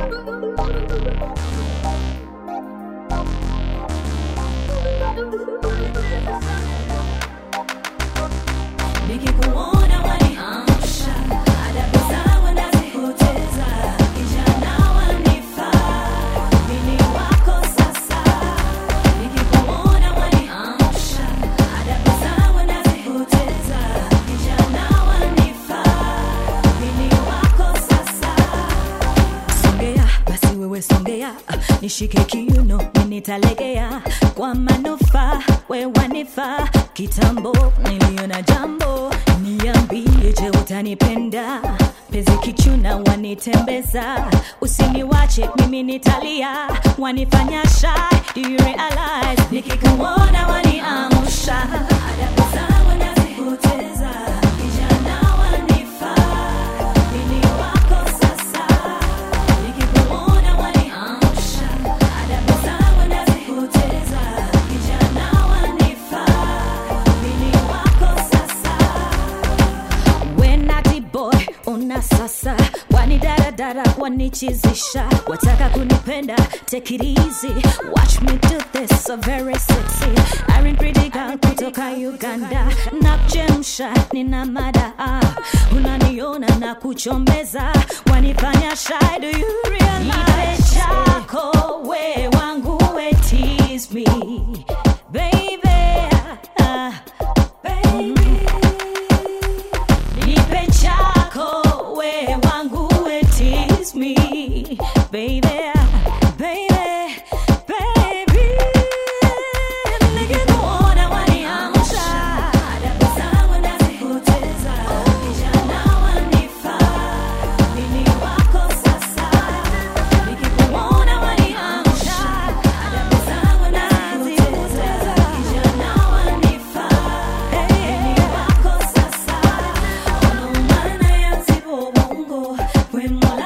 Nikikuona waniamsha, adabu zangu nazipoteza. Kijana wanifaa, mimi wako sasa. Nikikuona waniamsha, adabu zangu nazipoteza. Kijana wanifaa, mimi wako sasa. Songea basi wewe songea, nishike kiuno mimi nitalegea kwa manufaa, we wanifaa. Kitambo niliona jambo, niambie, je utanipenda? Penzi kichuna wanitembeza, usiniwache mimi nitalia, wanifanya shy, do you realize? Nikikuona waniamsha, adabu zangu nazipoteza, kijana wanifaa, mimi wako sasa Nikikuona waniamsha, adabu zangu nazipoteza. Kijana wanifaa, mimi wako sasa. Wenati boy una sasa wanidaradara wanichizisha wataka kunipenda take it easy watch me do this so very sexy Irene pretty girl kutoka Uganda nakuchemsha nina mada ah. unaniona na kuchombeza wanifanya shy do you realize Nipe chako we wangu we tease me baby ah, baby Nipe chako we wangu we tease me baby baby baby Nikikuona waniamsha adabu zangu nazipoteza kijana wanifaa mimi wako sasa Nikikuona waniamsha adabu zangu nazipoteza kijana wanifaa mimi wako sasa Ono mana yanzibo bongo we mola